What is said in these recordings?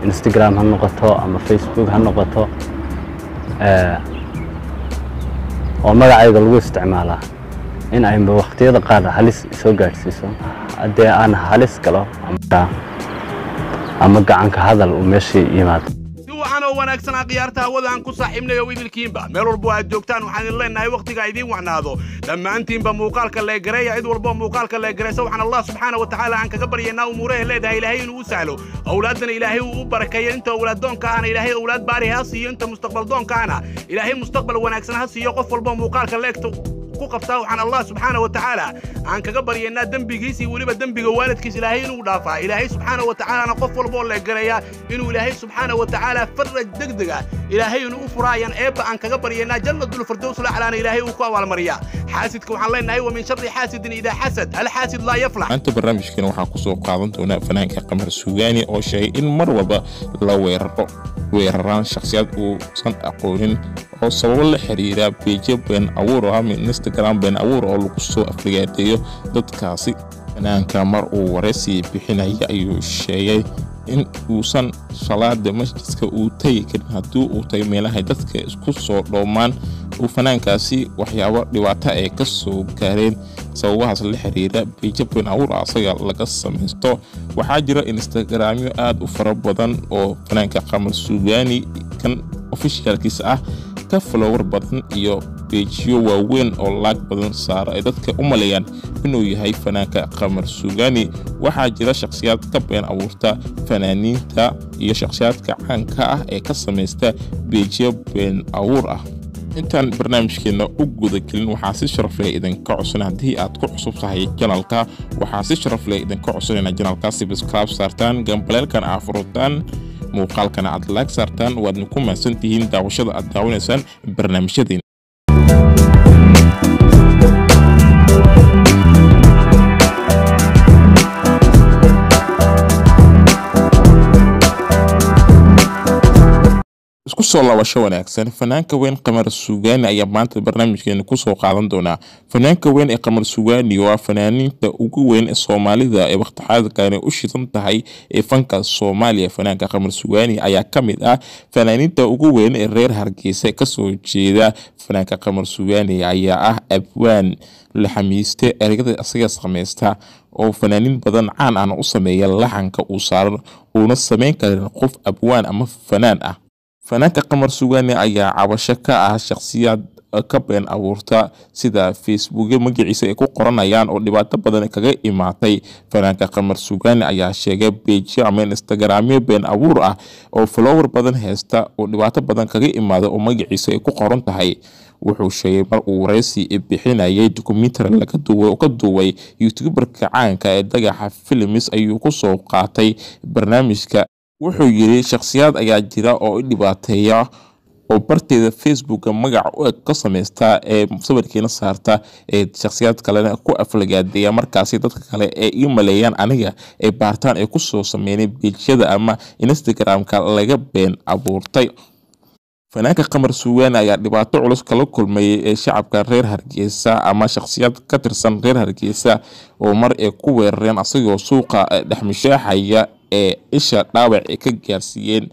instagram ha noqoto ama facebook ha noqoto oo magacayga lagu isticmaalaa in ayba wakhtiyada qaar halis soo gaadhsiiso haddee aan halis galo ama gacanka hadal uu meeshii yimaado waxaan oo wanaagsanaa khiyaarta hawada aan ku saaxiibnay oo idilkiinba meel walbo aad joogtaan waxaan idin leenahay wakhtiga idiin wacnaado dhammaantiinba muuqaalka leegareeya cid walbo muuqaalka leegaraysa waxaan allah subxaana wa tacaala aan kaga baryaynaa umuuraha leedahay ilaahay inuu u sahlo awlaaddana ilaahay uu u barakeeyo inta awlaaddoonka ahna ilaahay awlaad baari ha siiyo inta mustaqbaldoonka ahna ilaahay mustaqbal wanaagsan ha siiyo qof walbo muuqaalka leegto ku qabtaa waxaan allah subxaana wa tacaala aan kaga baryaynaa dembigiisii weliba dembiga waalidkiis ilaahay inuu dhaafaa ilaahay subxaana wa tacaalana qof walboo leegareeya inuu ilaahay subxaana wa tacaala faraj degdega ilaahay inuu u furaayaan eebba aan kaga baryaynaa jannatulfirdows laclaana ilaahay uu ku abaalmariyaa xaasidka waxaan leenahay wa min sharri xaasidin idaa xasad alxaasid laa yaflax maanta barnaamijkeena waxaa ku soo qaadan doonaa fanaanka qamar suugaani oo sheegay in mar walba la weeraro weeraraan shakhsiyaad uusan aqoonin oo sababo la xiriira beejo been abuur oo ama instagram been abuur oo lagu soo afligaadeeyo dadkaasi fanaanka mar uu waraysi bixinaya ayuu sheegay in uusan salaada masjidka uu tegi karin haddii uu tagay meelahay dadka isku soo dhoomaan uu fanaankaasi waxyaabo dhibaato ay ka soo gaareen sababahaas la xiriira beejo been abuur asaga laga samaysto waxaa jira instagramyo aad u fara badan oo fanaanka qamar suugaani kan ofishaalkiisa ah ka falowar badan iyo beejiyo waaweyn oo laag badan saara ay dadka u maleeyaan inuu yahay fanaanka qamar suugaani waxaa jira shakhsiyaad ka been abuurta fanaaniinta iyo shakhsiyaadka caanka ah ee ka samaysta beejiyo been abuur ah intaan barnaamijkeenna u gudagelin waxaa si sharaf leh idinka codsan haddii aad ku cusub tahay janalka waxaa si sharaf leh idinka codsanayna janalka sibscribe saartaan gambaleelkan aa furutaan muuqaalkana aad laag saartaan waadna ku mahadsan tihiin daawashada aad daawanaysaan barnaamijyadeen isku soo laabasho wanaagsan fanaanka weyn qamar suugaani ayaa maanta barnaamijkeena kusoo qaadan doonaa fanaanka weyn ee qamar suugaani waa fanaaniinta ugu weyn ee soomaalida ee waktixaadkani u shidan tahay ee fanka soomaaliya fanaanka qamar suugaani ayaa ka mid ah fanaaniinta ugu weyn ee reer hargeysa kasoo jeeda fanaanka qamar suugaani ayaa ah abwaan la xamiiste ereyada isaga samaysta oo fanaaniin badan caan ahna u sameeya laxanka uu saaran uuna samayn karin qof abwaan ama fanaan ah fanaanka qamar sugaani ayaa cabasho ka ah shakhsiyaad ka been abuurta sida facebookyo magaciisa ay ku qoranayaan oo dhibaato badan kaga imaatay fanaanka qamar sugaani ayaa sheegay beejyo ama instagramyo been abuur ah oo follower badan haysta oo dhibaato badan kaga imaada oo magaciisa ay ku qoran tahay wuxuu sheegay mar uu waraysi bixinayay dokumentary laga duway oo ka duway youtuberka caanka ee dagaxa filimis ayuu kusoo qaatay barnaamijka wuxuu yidhi shakhsiyaad ayaa jira oo i dhibaateeya oo barteeda facebooka magac u eg ka samaysta ee sawirkiina saarta ee shakhsiyaad kalena ku aflagaadeeya markaasi dadka kale ee ii maleeyaan aniga ee baartaan ay kusoo sameynay beejyada ama instagram-ka laga been abuurtay fanaanka qamar suugaani ayaa dhibaato culus kala kulmayay ee shacabka reer hargeysa ama shakhsiyaad ka tirsan reer hargeysa oo mar ay ku weerareen asagoo suuqa dhexmishaaxaya ee isha dhaawac ay ka gaarsiiyeen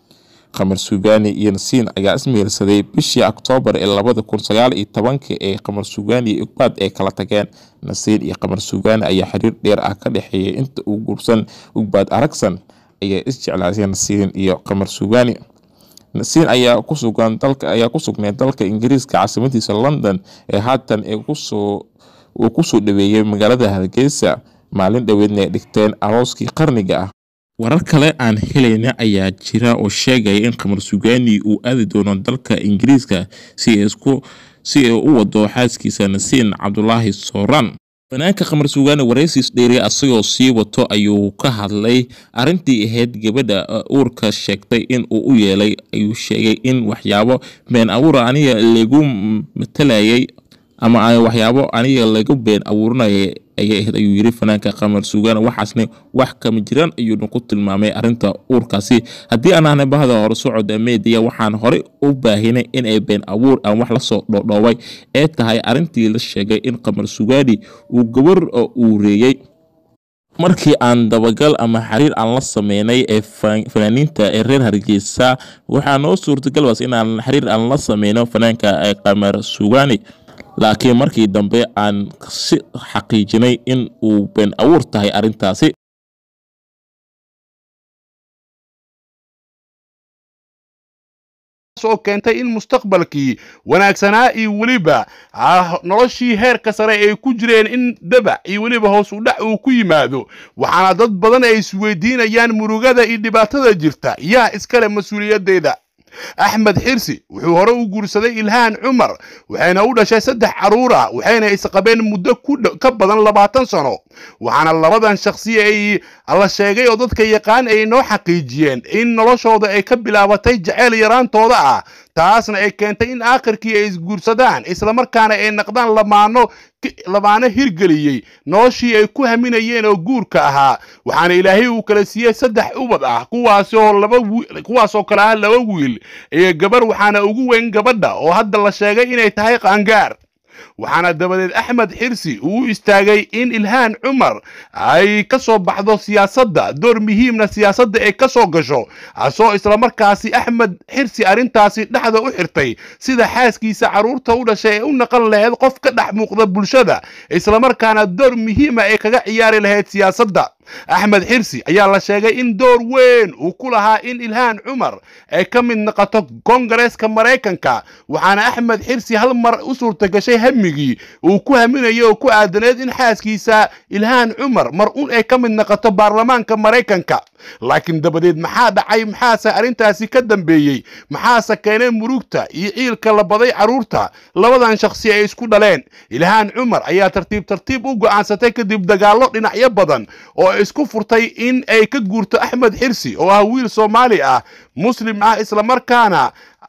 qamar suugaani iyo nasiin ayaa ismehersaday bishii oktoobar ee labada kun sagaal iyo tobanka ee qamar suugaani iyo ugbaad ay kala tageen nasiin iyo qamar suugaani ayaa xiriir dheer ah ka dhexeeyay inta uu guursan ugbaad aragsan ayaa isjeclaasay nasiin iyo qamar suugaani nasiin ayaa kusugan dalka ayaa ku sugnayd dalka ingiriiska caasimadiisa london ee haatan ee kusoo uu kusoo dhaweeyey magaalada hargeysa maalin dhoweedna ay dhigteen arooskii qarniga ah warar kale aan helayna ayaa jira oo sheegaya in qamar sugaani uu aadi doono dalka ingiriiska si isku si ay u wado xaaskiisa nasiin cabdulaahi sooraan fanaanka qamar sugaani waraysiis dheeri asagoo sii wato ayuu ka hadlay arrintii ahayd gabadha uurka sheegtay in uu u yeelay ayuu sheegay in waxyaabo been abuura aniga lagu matalayay ama waxyaabo aniga lagu been abuurinaya ayay ahayd ayuu yiri fanaanka qamar suugaan waxaasna wax kama jiraan ayuuna ku tilmaamay arrinta uurkaasi haddii aan ahnay bahda hore socodda meediya waxaan horey u baahinay inay been abuur aan wax lasoo dhoodhoobay ee tahay arrintii la sheegay in qamar sugaani uu gabar uureeyey markii aan dabagal ama xiriir aan la sameynay ee fanaaniinta ee reer hargeysa waxaa noo suurtagal waas inaan xiriir aan la sameyno fanaanka ee qamar sugaani laakiin markii dambe aan si xaqiijinay in uu been abuur tahay arrintaasi oo keentay in mustaqbalkii wanaagsanaa iyo weliba noloshii heerka sare ay ku jireen in dabac iyo weliba hoos u dhac uu ku yimaado waxaana dad badan ay isweydiinayaan murugada iyo dhibaatada jirta yaa iskale mas-uuliyaddeeda axmed xirsi wuxuu hore u guursaday ilhaan cumar waxayna u dhashay saddex carruur ah waxayna isqabeen muddo ka badan labaatan sano waxaana labadan shakhsi ay la sheegay oo dadka yaqaan ay noo xaqiijiyeen in noloshooda ay ka bilaabatay jaceyl yaraantooda ah taasna ay keentay in aakhirkii ay isguursadaan islamarkaana ay naqdaan lamaano lamaano hirgeliyey noloshii ay ku haminayeen oo guurka ahaa waxaana ilaahay uu kala siiyey saddex ubad ah kuwaasoo laba kuwaasoo kale ah laba wiil iyo gabarh waxaana ugu weyn gabadha oo hadda la sheegay inay tahay qaangaar waxaana dabadeed axmed xirsi uu u istaagay in ilhaan cumar ay ka soo baxdo siyaasadda door muhiimna siyaasadda ay ka soo gasho asoo islamarkaasi axmed xirsi arrintaasi dhexda u xirtay sida xaaskiisa carruurta u dhashay ee u naqan lahayd qof ka dhex muuqda bulshada islamarkaana door muhiima ay kaga ciyaari lahayd siyaasadda axmed xirsi ayaa la sheegay in door weyn uu ku lahaa in ilhaan cumar ay ka mid noqoto kongareeska maraykanka waxaana axmed xirsi hal mar u suurta gashay hamigii uu ku haminayay oo ku aadaneed in xaaskiisa ilhaan cumar mar un ay ka mid noqoto baarlamaanka maraykanka laakiin dabadeed maxaa dhacay maxaase arrintaasi ka dambeeyey maxaase keenay murugta iyo ciilka la baday carruurta labadan shakhsi ay isku dhaleen ilhaan cumar ayaa tartiib tartiib u go'aansatay kadib dagaallo dhinacyo badan oo isku furtay in ay ka guurto axmed xirsi oo ah wiil soomaali ah muslim ah islamarkaana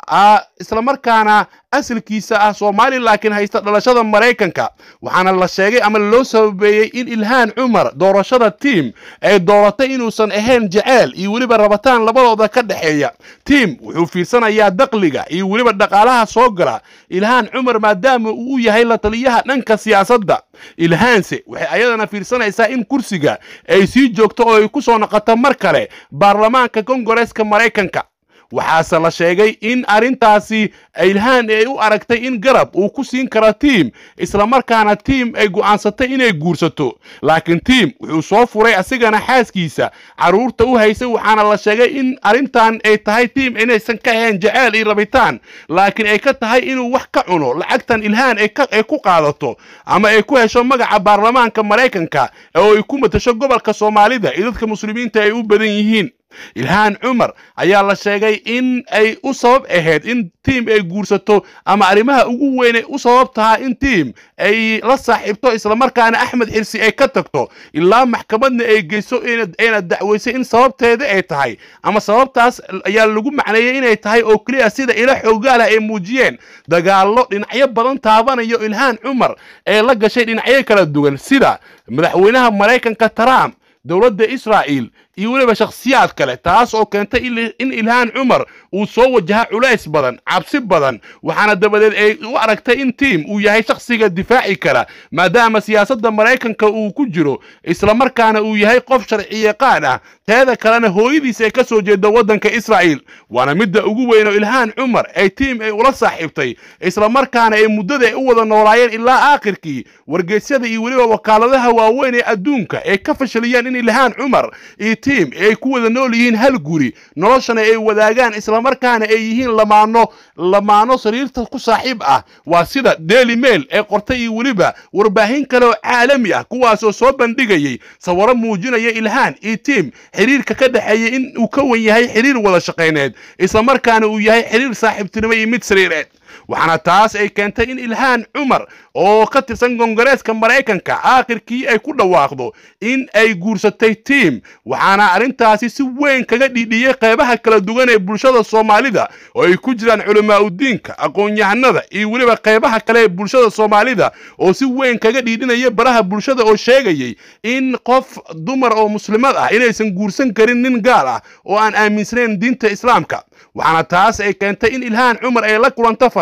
islamarkaana asalkiisa ah soomaali laakiin haysta dhalashada maraykanka waxaana la sheegay ama loo sababeeyey in ilhaan cumar doorashada tiim ay dooratay inuusan ahayn jaceyl iyo weliba rabataan labadooda ka dhexeeya tiim wuxuu fiirsanayaa dakliga iyo weliba dhaqaalaha soo gala ilhaan cumar maadaama uu yahay la taliyaha dhanka siyaasadda ilhaanse waxay ayadana fiirsanaysaa in kursiga ay sii joogto oo ay ku soo noqoto mar kale baarlamaanka kongareeska maraykanka waxaase la sheegay in arrintaasi ilhaan ay u aragtay in garab uu ku siin karo tiim islamarkaana tiim ay go'aansatay inay guursato laakiin tiim wuxuu soo furay asigana xaaskiisa carruurta u haysay waxaana la sheegay in arrintan ay tahay tiim inaysan ka ahayn jaceyl iyo rabitaan laakiin ay ka tahay inuu wax ka cuno lacagtan ilhaan ay ku qaadato ama ay ku hesho magaca baarlamaanka maraykanka oo ay ku matasho gobolka soomaalida iyo dadka muslimiinta ay u badan yihiin ilhaan cumar ayaa la sheegay in ay u sabab ahayd in tiim ay guursato ama arrimaha ugu weyn ay u sabab tahaa in tiim ay la saaxiibto islamarkaana axmed xirsi ay ka tagto ilaa maxkamadna ay geyso ayna dacweysay in sababteeda ay tahay ama sababtaas ayaa lagu macneeyey inay tahay oo keliya sida ila xoogaalah ay muujiyeen dagaallo dhinacyo badan taabanayo ilhaan cumar ee la gashay dhinacyo kala duwan sida madaxweynaha maraykanka trump dowladda israa'iil iyo weliba shakhsiyaad kale taas oo keentay in ilhaan cumar uu soo wajaha culays badan cabsi badan waxaana dabadeed ay u aragtay in tiim uu yahay shakhsiga difaaci kara maadaama siyaasadda maraykanka uu ku jiro islamarkaana uu yahay qof sharci yaqaan ah teeda kalena hooyadiis ay ka soo jeedo waddanka israa'iil waana midda ugu weyn oo ilhaan cumar ay tiim ay ula saaxiibtay islamarkaana ay muddada ay u wada noolaayeen ilaa aakhirkii wargeysyada iyo weliba wakaaladaha waaweyn ee adduunka ay ka fashiliyeen in ilhaan cumar iyo tiim ay ku wada nool yihiin hal guri noloshana ay wadaagaan islamarkaana ay yihiin lamaano lamaano sariirta ku saaxiib ah waa sida daily mail ee qortay iyo weliba warbaahin kale oo caalami ah kuwaasoo soo bandhigayay sawiro muujinaya ilhaan iyo tiim xiriirka ka dhexeeya in uu ka wan yahay xiriir wada shaqayneed islamarkaana uu yahay xiriir saaxiibtinimo iyo mid sariireed waxaana taas ay keentay in ilhaan cumar oo ka tirsan kongareeska maraykanka aakhirkii ay ku dhawaaqdo in ay guursatay tiim waxaana arrintaasi si weyn kaga dhiidhiyey qeybaha kala duwan ee bulshada soomaalida oo ay ku jiraan culamaauddiinka aqoon-yahanada iyo weliba qeybaha kale ee bulshada soomaalida oo si weyn kaga dhiidhinaya baraha bulshada oo sheegayay in qof dumar oo muslimad ah inaysan guursan karin nin gaal ah oo aan aaminsanayn diinta islaamka waxaana taas ay keentay in ilhaan cumar ay la kulanto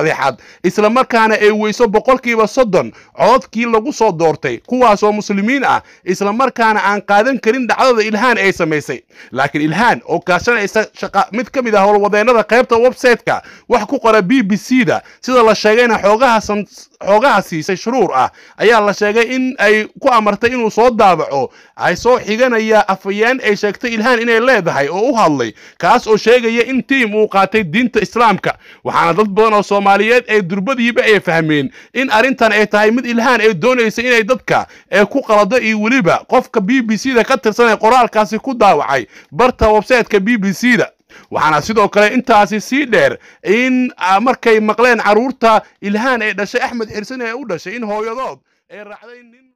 saddexaad islamarkaana ay weyso boqolkiiba soddon cododkii lagu soo doortay kuwaasoo muslimiin ah islamarkaana aan qaadan karin dhacdada ilhaan ay samaysay laakiin ilhaan oo kaashanaysa shaqa mid ka mid ah howlwadeennada qaybta website-ka wax ku qora b b c da sida la sheegayna xoogaha xoogaha siisay shuruur ah ayaa la sheegay in ay ku amartay inuu soo daabaco ay soo xiganaya afayeen ay sheegtay ilhaan inay leedahay oo u hadlay kaas oo sheegaya in tiim uu qaatay diinta islaamka waxaana dad badan oo soomaaliyeed ee durbadiiba ay fahmeen in arrintan ay tahay mid ilhaan ay doonaysa inay dadka ee ku qalado iyo weliba qofka b b c da ka tirsan ee qoraalkaasi ku daawacay barta websayteka b b c da waxaana sidoo kale intaasi sii dheer in markay maqleen carruurta ilhaan ee dhashay axmed xirsan ee u dhashay in hooyadood ay raacday nin